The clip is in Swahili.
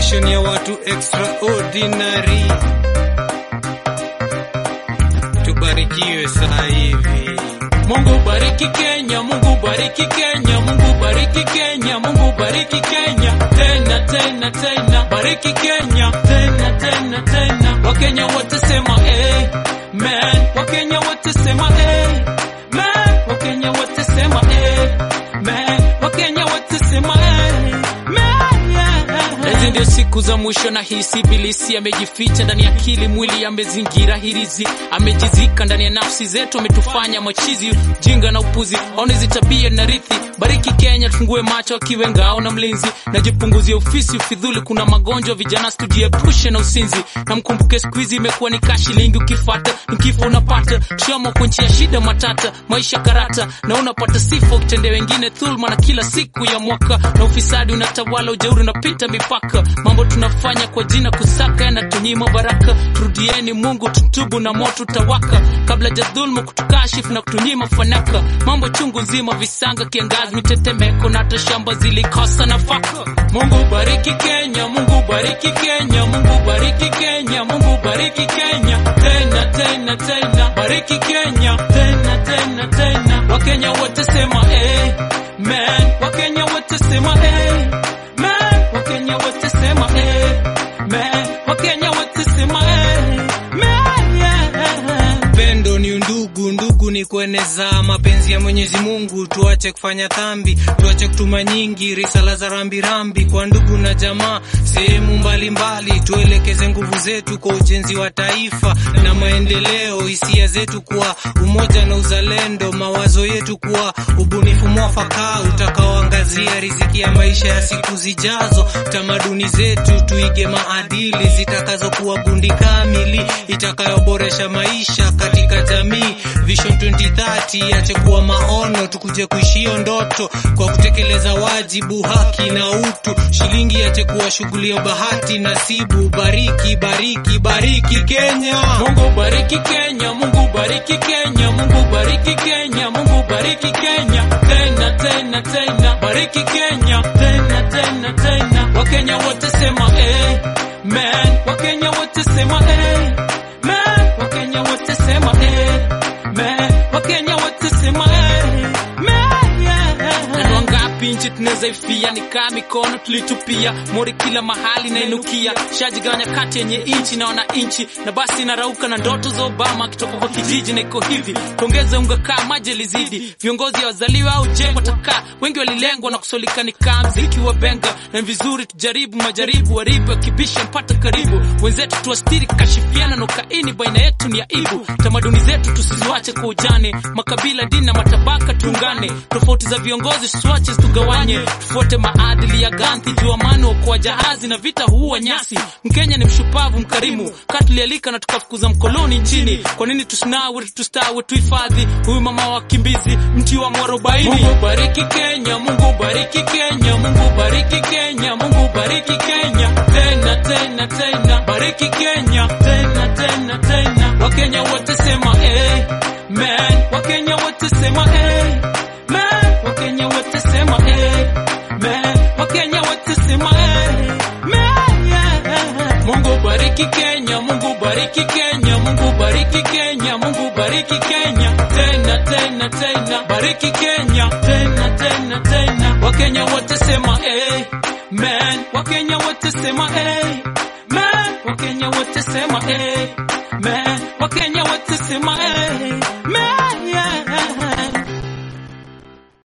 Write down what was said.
generation ya watu extraordinary. Tubarikiwe saa hivi. Mungu bariki Kenya, Mungu bariki Kenya, Mungu bariki Kenya, Mungu bariki Kenya. Tena tena tena, bariki Kenya. Tena tena tena. Wakenya wote sema eh, man. Wakenya wote sema eh, man. Wakenya wote sema eh, man. Wakenya wote sema eh, man. Yeah. Hizi ndio siku za mwisho na hisi ibilisi amejificha ndani ya akili, mwili amezingira hirizi, amejizika ndani ya nafsi zetu, ametufanya machizi, jinga na upuzi, aone hizi tabia na rithi. Bariki Kenya, tufungue macho akiwe ngao na mlinzi, najipunguzie ofisi ufidhuli, kuna magonjwa vijana, tujiepushe na usinzi, na mkumbuke siku hizi imekuwa ni kashi lingi, ukifata ni kifo unapata, shamo kwa nchi ya shida matata, maisha karata, na unapata sifa ukitendea wengine dhulma, na kila siku ya mwaka na ufisadi unatawala, ujeuri unapita mipaka, mambo tunafanya kwa jina kusaka yanatunyima baraka. Turudieni Mungu, tutubu na moto utawaka, kabla ja dhulma kutukashifu na kutunyima fanaka. Mambo chungu nzima, visanga, kiangazi, mitetemeko na hata shamba zilikosa nafaka. Mungu bariki Kenya, Mungu bariki Kenya, Mungu bariki Kenya, Mungu bariki Kenya, tena tena tena, bariki Kenya, tena tena tena. Wakenya wote sema eh, man. Wakenya wote sema eh, man. Wakenya wote sema eh, man. Wakenya wote sema eh, man. Yeah. Pendo ni undugu, ndugu ni kueneza mapenzi ya Mwenyezi Mungu. Tuache kufanya dhambi, tuache kutuma nyingi risala za rambirambi kwa ndugu na jamaa sehemu mbalimbali. Tuelekeze nguvu zetu kwa ujenzi wa taifa na maendeleo, hisia zetu kuwa umoja na uzalendo, mawazo yetu kuwa ubunifu mwafaka utakaoangazia riziki ya maisha ya siku zijazo. Tamaduni zetu tuige maadili zitakazokuwa gundi kamili itakayoboresha maisha katika jamii. Vision 2030 iache kuwa maono, tukuje kuishio ndoto kwa kutekeleza wajibu, haki na utu. Shilingi iache kuwa shughuli ya bahati nasibu. Bariki, bariki, bariki Kenya. Mungu bariki Kenya, Mungu bariki Kenya, Mungu bariki Kenya, Mungu bariki Kenya, tena tena tena, bariki Kenya, tena tena tena. Wakenya wote sema eh, man. Wakenya wote sema eh, man. Wakenya wote sema eh, man. Wakenya wote sema eh, man. Yeah. Na wangapi nchi tunaweza ifia, ni kaa mikono tulitupia, mori kila mahali na inukia, shajigawanya kati yenye inchi na wananchi, na basi narauka na ndoto za Obama akitoka kwa kijiji, na iko hivi tuongeze unga kaa maji lizidi, viongozi wazaliwa au jengwa takaa, wengi walilengwa na kusolika, ni kaa mziki wa benga, na ni vizuri tujaribu majaribu, waribu akibisha mpata karibu, wenzetu tuwastiri, kashifiana na ukaini baina yetu ni aibu, tamaduni zetu tusiziwache kwa ujane, makabila, dini na matabaka tuungane, tofauti za viongozi tusiwache tugawanye, tufuate maadili ya Gandhi, juu amani okoa jahazi na vita huua nyasi. Mkenya ni mshupavu mkarimu, katulialika na tukafukuza mkoloni nchini. Kwa nini tusinawe tustawe tuhifadhi huyu mama wa wakimbizi, mti wa mwarobaini? Mungu bariki Kenya, Mungu bariki Kenya, Mungu bariki Kenya, Mungu bariki Kenya, tena tena tena, bariki Kenya, tena tena tena. Wakenya wote sema eh, man. Wakenya wote sema eh, man. Wakenya wote sema eh, man. Wakenya wote sema eh, man. Yeah. Mungu bariki Kenya, Mungu bariki Kenya, Mungu bariki Kenya, Mungu bariki Kenya, tena tena tena, bariki Kenya, tena tena tena. Wakenya wote sema eh, man. Wakenya wote sema eh, man. Wakenya wote sema eh, man. Wakenya wote sema eh,